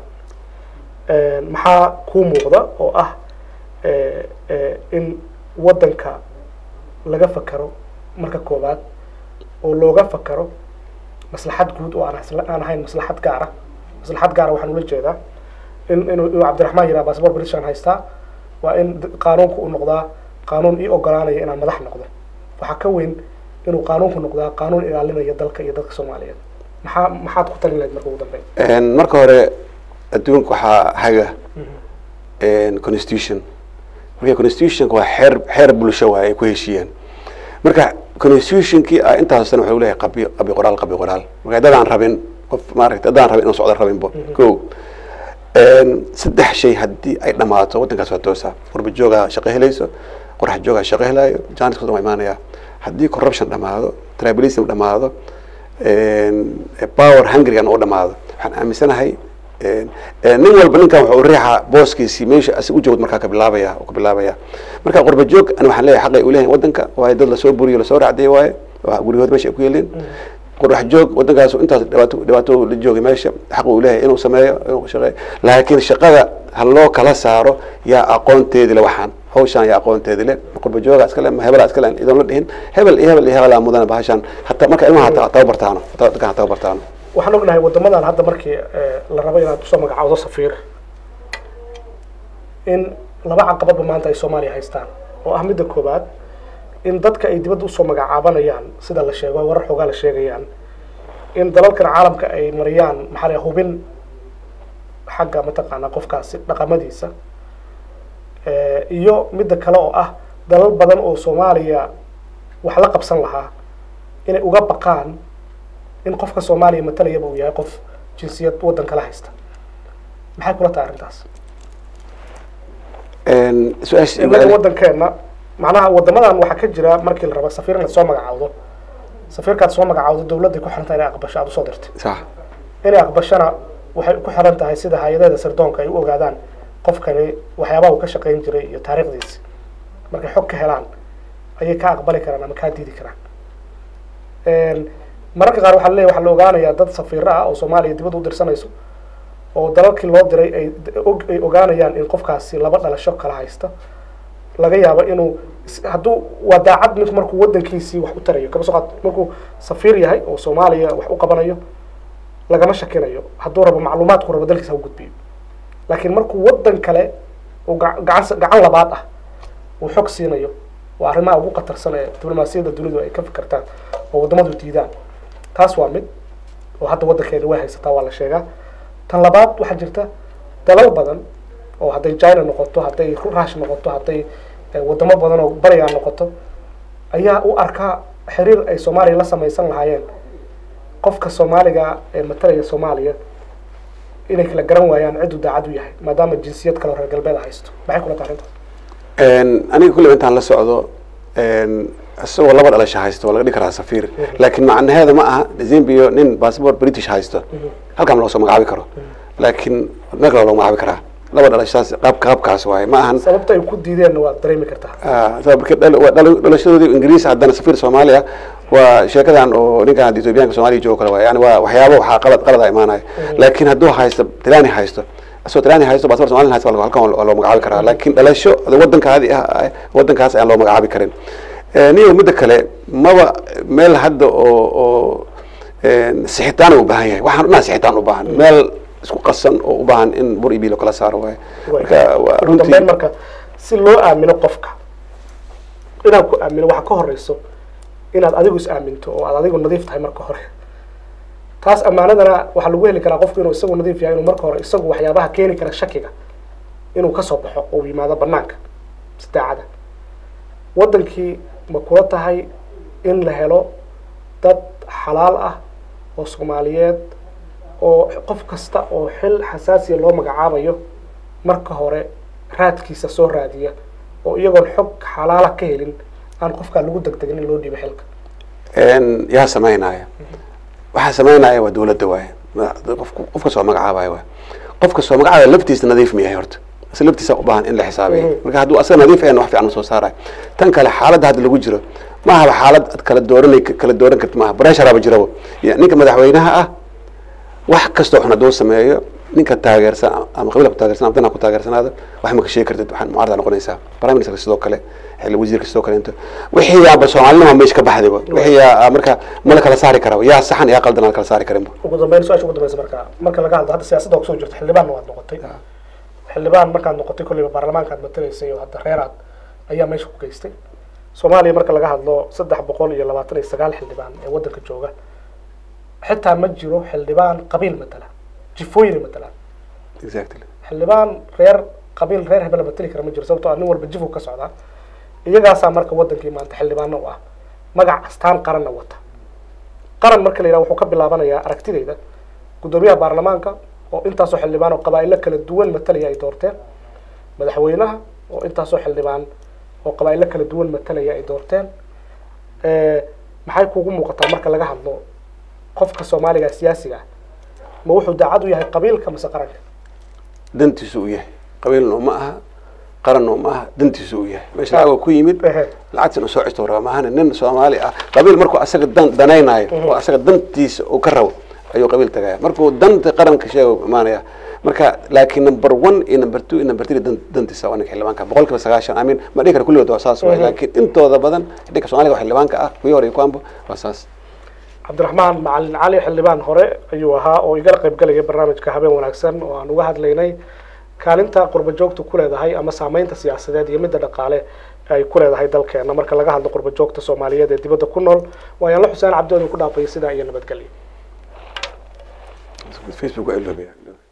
maxaa kuu muuqda oo ah eh, eh, in waddanka laga fakaro marka koowaad oo looga fakaro maslaxad guud oo aan hasla- aan ahayn maslaxad gaara maslaxad gaara waxaan ula jeedaa in inuu inuu cabdiraxmaan yiraa baasabor british aan haystaa waa in d- qaanuunku uu noqdaa qaanuun ii ogolaanaya inaan madax noqdo waxaa ka weyn inuu qaanuunku noqdaa qaanuun ilaalinaya dalka iyo dadka soomaaliyeed maxaa maxaad ku talin lahayd marka ugu dambeyn marka hore adduunka waxaa haga constitution marka constitutionka waa xeer xeer bulsho waay ay ku heshiiyeen marka constitutionkii ah intaas sana waxa leeyahay qabi qabi qoraal qabi qoraal marka dadaan rabin qof maaragtay dadaan rabin inuu socdo rabinbo ko saddex shay haddii ay dhamaato waddankaas waa toosa qurba joogaa shaqo helayso qorax joogaa shaqo helaayo janiska waa imaanaya haddii corruption dhamaado tribalism dhamaado power hungrygan oo dhamaado waxaan aaminsanahay nin walba ninkan wuxuu riixa booskiisii meesha asig u joogd markaa ka bilaabaya ka bilaabaya marka qurba joog ani waxaan leeyahay xaqay u leeyahay waddanka waayo dad lasoo buriyo lasoo raacday waaye guryahood meesha ay ku yeeleen qurax joog waddankaas intaas dhibaato dhibaato la joogay meesha xaq uu leeyahay inuu sameeyo inuu shaqeeyo laakiin shaqada ha loo kala saaro yaa aqoonteedi le waxaan hawshaan yaa aqoonteedi le qurba jooga iskale ma hebela iskale idoon la dhihin hebel iyo hebel iyo hebelaa mudana bahashaan hataa marka ilmaha tababartaano dadkan ha tababartaano waxaan ognahay waddamadan hadda markii la rabo inaad usoo magacawdo safiir in laba caqabadba maanta ay soomaaliya haystaan oo ah midda koowaad in dadka ay dibadda usoo magacaabanayaan sida la sheego warar xoogaa la sheegayaan in dalalkan caalamka ay mariyaan maxaa la hubin xagga mataqaanaa qofkaasi dhaqamadiisa iyo midda kale oo ah dalal badan oo soomaaliya wax la qabsan lahaa inay uga baqaan in qofka soomaaliya matalayaba uu yahay qof jinsiyad waddan kala haysta maxay kula tahay arrintaas inaga waddankeena macnaha waddamadan waxaa ka jira markii la raba safiir in lasoo magacaawdo safiirkaad soo magacaawdo dawladday ku xiran tahay inay aqbasho aada usoo dirtay sax inay aqbashana waxay ku xiran tahay sida hay-adaheeda sirdoonka ay u ogaadaan qofkani waxyaabaha uu ka shaqayn jiray iyo taariikhdiisi markay xog ka helaan ayay ka aqbali karaan ama kaa diidi karaan mararka qaar waxaa leeyahy waxaa la ogaanayaa dad safiiro ah oo soomaaliya dibadda u dirsanayso oo dalalkii loo diray ay ay ogaanayaan in qofkaasi laba dhalasho kala haysta laga yaabo inuu hadduu waa daacad ninku markuu waddankiisii wax u tarayo kaba soo qaad markuu safiir yahay oo soomaaliya wax u qabanayo lagama shakinayo hadduu rabo macluumaadku rabo dalkiisa ha u gudbiyo laakiin markuu waddan kale uu gacan gacan labaad ah uu xog siinayo waa arrimaha ugu khatarsan ee diblomaasiyadda dunidu ay ka fikirtaan oo waddamadu diidaan taas waa mid oo hadda waddankeena way haysataa waa la sheegaa tan labaad waxaa jirta dalal badan oo hadday china noqoto hadday rush noqoto hadday waddamo badan oo barigaa noqoto ayaa u arkaa xiriir ay soomaaliya la samaysan lahaayeen qofka soomaaliga ee matalaya soomaaliya inay kala garan waayaan cidduu daacad u yahay maadaama jinsiyad kale reer galbeed haysto maxay kula tahay arrintaas aniga kulliba intaan la socdo isagoo laba dhalasho haysto waa laga dhigi karaa safiir laakiin macnaheeda ma aha zambia nin bassabort british haysto halkaan loo soo magacaabi karo laakiin meel kale loo magacaabi karaa laba dhalashaas qaab qaabkaas waaye ma ahan sababta ay ku diideenna waad dareemi kartaa marka dhalashadoodii ingiriis haddana safiir soomaaliya waa sheekadan oo ninkan ethoobiyaanka soomaaliya joogo kale waay yani waa waxyaaba waxaa qalad qalada imaanaya laakiin hadduu haysto talani haysto asoo talani haysto baasabor somalian haysto halkan waa loo magacaabi karaa laakiin dhalasho waddankaadi ah waddankaas ayaan loo magacaabi karin niyo midda kale maba meel hadda oo oo sixitaan u baahan yahay waxaan dhanaa sixitaan u baahan meel isku qasan oo u baahan in bur iyo biilo kala saaro waaye marka waa runtii dambeyn marka si loo aamino qofka inaad ku aamino waxa ka horeyso inaad adigu is aaminto oo aad adigu nadiif tahay marka hore taas ammaanadana waxaa lagu heli karaa qofku inuu isagu nadiif yahay inuu marka hore isagu waxyaabaha keeni kara shakiga inuu kasoo baxo oo yimaado banaanka si daacada waddankii ma kula tahay in la helo dad xalaal ah oo soomaaliyeed oo qof kasta oo xil xasaasiya loo magacaabayo marka hore raadkiisa soo raadiya oo iyagoon xog xalaala ka helin aan qofkaa lagu degdegin in loo dhiibo xilka yaa samaynaya waxaa samaynaya waa dawladda waaye qofka soo magacaabaya waay qofka soo magacaabaya laftiisa nadiif ma yahay horta ase laftiisa u baahan in la xisaabiyo marka hadduu asaga nadiif ayan wax fiican soo saarayo tan kale xaaladda hadda lagu jiro ma ahaba xaalad ad kala dooran kala dooran karti maaha bresharaaba jiraba ninka madaxweynaha ah wax kastoo xun hadduu sameeyo ninka taageersan ama qabiilka kutaageersan ama dana ku taageersanaado wax ma ka sheegi kartid waxaan mucaarada noqonaysaa prime minister sidoo kale xilli wasiirka sidoo kale inta wixii yaaba soomaalinima meesha ka baxdayba wixii yaa marka ma la kala saari karaba yaa saxan yaa qaldan aan la kala saari karinba ugu dambeyn su-aasha ugu dambeysa marka marka laga hadlo hadda siyaasadda oo kusoo jirta xildhibaanna waad noqotay xildhibaan markaad noqotay kolleyba baarlamaanka aad matalaysay oo hadda reer aad ayaa meesha ku geystay soomaaliya marka laga hadlo saddex boqol iyo labaatan iyo sagaal xildhibaan ee waddanka jooga xitaa ma jiro xildhibaan qabiil matala jifooyin matalaan exactly xildhibaan reer qabiil reer hebela matali kara ma jiro sababtoo ah nin walba jifu ka socdaa iyagaasaa marka waddankii maanta xildhibaano u ah magac astaan qaranna wata qaran marka la yidhaha wuxuu ka bilaabanayaa aragtidayda guddoomiyaha baarlamaanka oo intaasoo xildhibaan oo qabaa'ilo kala duwan matalaya ay doorteen madaxweynaha oo intaasoo xildhibaan oo qabaa'ilo kala duwan matalaya ay doorteen maxay kugu muuqataa marka laga hadlo qofka soomaaliga siyaasiga ah ma wuxuu daacad u yahay qabiilka mase qaranka dantiisu u yahay qabiilna uma aha qaranna uma aha dantiisu u yahay meesha lacag ku yimid Ehe. lacagtina soo cisto raba maahane nin soomaali ah qabiil markuu asaga dan danaynayo oo asaga dantiisa uu ka rabo ayuu qabiil tagaya markuu danta qaranka sheega imaanaya marka laakiin number one iyo number two iyo number three dan- dantiisa waa ninka xildhibaanka boqol kiiba sagaashan amin ma dhihi kara kulligood waa saas waay laakiin intooda badan ninka soomaaliga waa xildhibaanka ah kuwii hore iyo kuwanba waa saas cabdiraxmaan macalin cali xildhibaan hore ayuu ahaa oo igala qayb galaya barnaamijka habeen wanaagsan oo aan uga hadlaynay kaalinta qurba joogta ku leedahay ama saameynta siyaasadeed iyo midda dhaqaale ay ku leedahay dalkeena marka laga hadlo qurba joogta soomaaliyeed ee dibadda ku nool waayaan la xuseen cabdi oo idinku dhaafay sidaa iyo nabadgelyo facebook waa iloobayaa